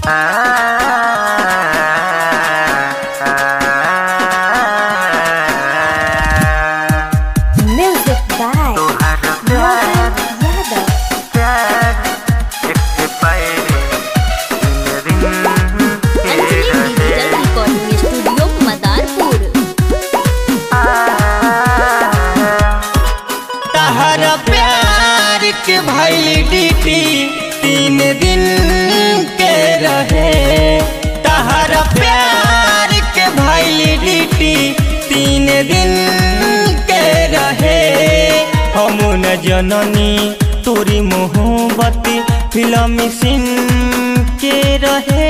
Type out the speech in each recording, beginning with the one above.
Music by Mohan Yadav. Anjali digital recording studio Madarpur तहर प्यार के वैलिडिटी तीन दिन के रहे तहर प्यार के वैलिडिटी तीन दिन के रहे हम न जननी तोरी मोहब्बत फिल्म सिन के रहे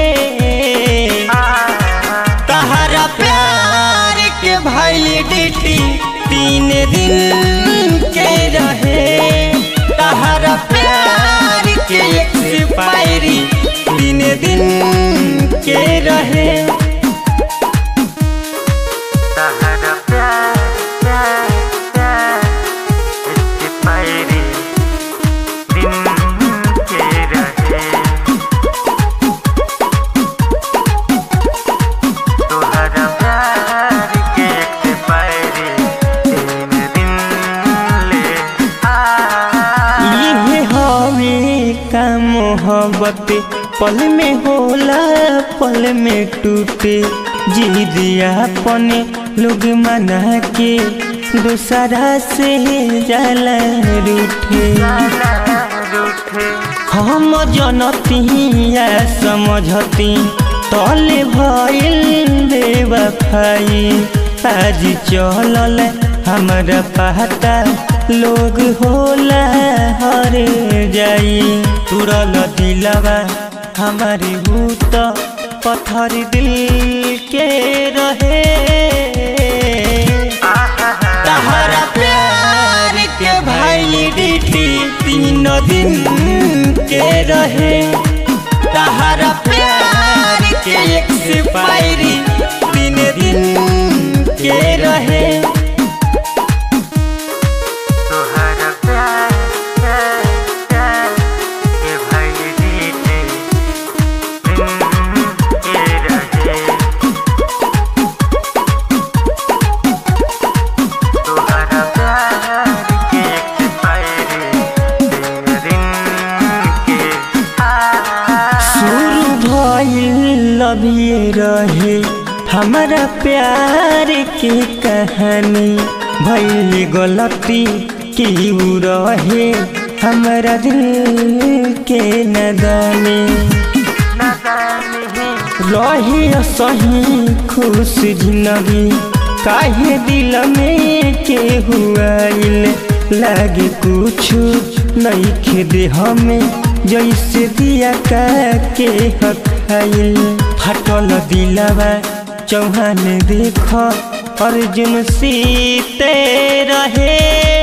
तहरा प्यार के वैलिडिटी तीन दिन के रहे तहरा प्यार के एक्सपायरी तीन दिन के रहे ये हवे का मोहब्बत पल में होला पल में टूटे जी दिया अपने लोग मना के दूसरा से जाला रूठे हम जनती या समझती तले भइल बेवफाई आज चलल हमरा पता लोग होला हर जाई तुरल दिलवा हमारी भूत पत्थर दिल के रहे तहरा प्यार के वैलिडिटी तीन दिन के रहे तहरा प्यार के एक्सपायरी तीन दिन के रहे शुरू भइल अभिये रहे हमारा प्यार की कहानी भइल गलती की उ रहे हमारा दिल के नदानी रही सही खुश जिंदगी काहे दिल में के हुआइल लागे कुछ नहीं खेदे हमें जैसे दिया का के हखाइल फटल दिलवा चौहान देख अर्जुन सीते रहे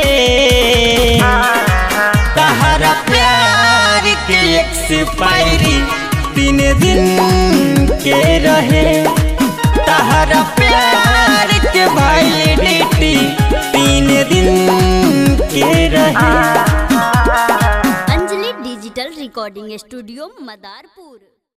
तहरा प्यार के एक्सपायरी तीन दिन के रहे तहरा प्यार के वैलिडिटी तीन दिन के रहे Anjali digital recording studio Madarpur